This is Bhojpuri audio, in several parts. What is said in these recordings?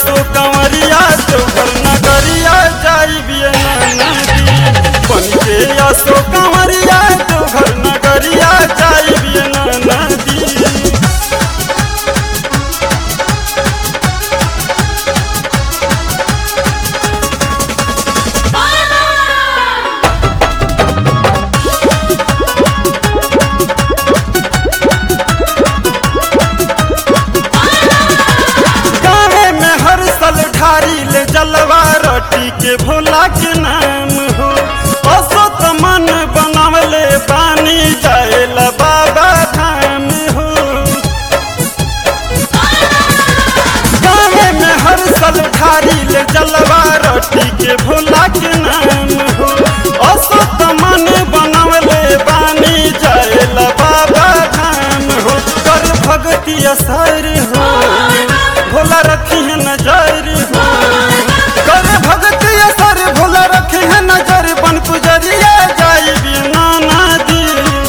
असो कंवरिया देवघर नगरिया जाई बिये नदी बन के असो कंवरिया देवघर नगरिया जाई बिये नदी गावे में हर साल ढारी ले जलवा रोटी के भोला के नाम हो असो त मन बनावले पानी जाएल बाबा धाम हो गावे में हर साल ढारी ले जलवा रोटी के भोला के नाम हो असो त मन बनावले पानी जाएल बाबा धाम हो कर भगती असर हो भोला रखी है नजर हो कर भगती असर भोला रखी है नजर बन पुजरिया जाई बिना नदी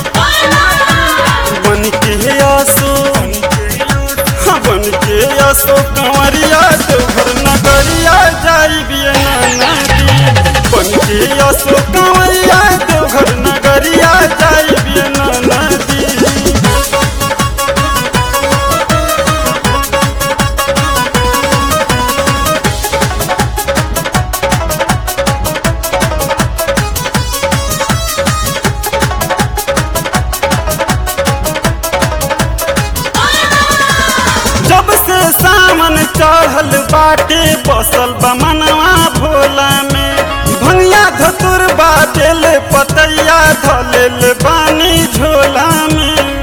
बन के आसो हाँ, बन के आसो कंवरिया देवघर नगरिया जाई बिना नदी बन के आसो कंवरिया देवघर नगरिया जाई बिना नदी जब से सावन चढ़ल बाटे बसल बमनवा भोला में भंगिया धतुर बाटेल पतैया धलेल बानी झोला में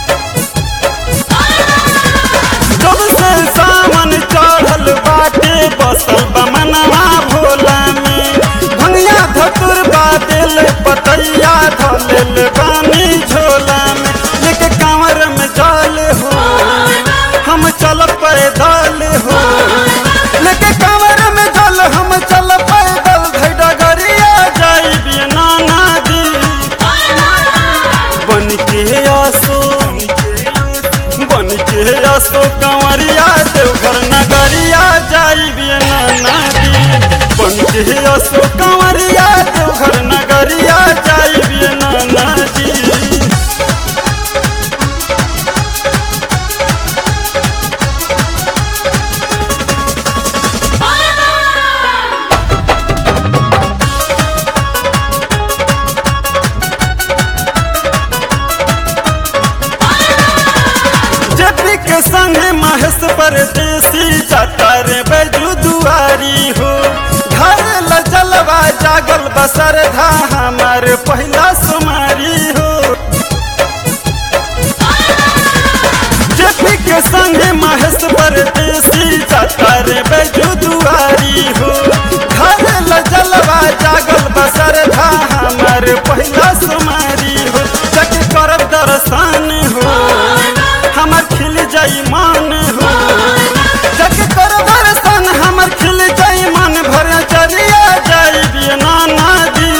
जब से सावन चढ़ल बाटे बसल बमनवा भोला में भंगिया धतुर बाटेल पतैया धलेल बानी झोला में लेके कांवर में जल हो हम चल पैदल हो लेके कांवर में जल हम चल पैदल घैडा गरिया जाई बिना नदी बन के आसो बन के आसो कंवरिया देवघर नगरिया जाई बिना नदी बन के आसो कंवरिया देवघर नगरिया जाई बिना नदी जेपी के संग महेश परदेसी जाता रे बैजू दुआरी हो घर ल जलवा जागल बसर धा हमार पहला सुमारी हो जेपी के संग महेश परदेसी जाता रे बैजू दुआरी हो घर ल जलवा जागल बसर धा हमार पहला सुमारी हो जग करब दर्शन हो हमर खिल जाई मान हो जग कर दर्शन हमर खिल जाई मन भर चरिया जाई बिना नदी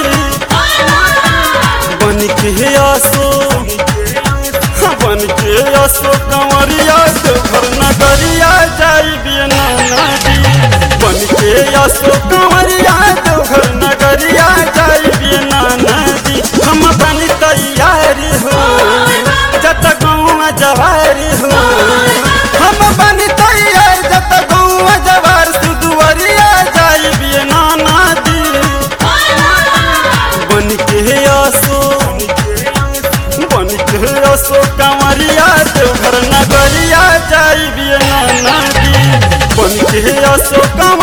बन के आसो हाँ, बन के आसो कंवरिया देवघर नगरिया जाई बिना नदी बन के आसो कंवरिया देवघर नगरिया जाई बिना नदी हम बनी तैयारी हो जत गौवा जवारी हो हम बनी तैयार जत गौवा जवार सुदुवरिया जाई बिना नदी बन के आसो बन के आसो कंवरिया देवघर नगरिया जाई बिना नदी बन के आसो कंवरिया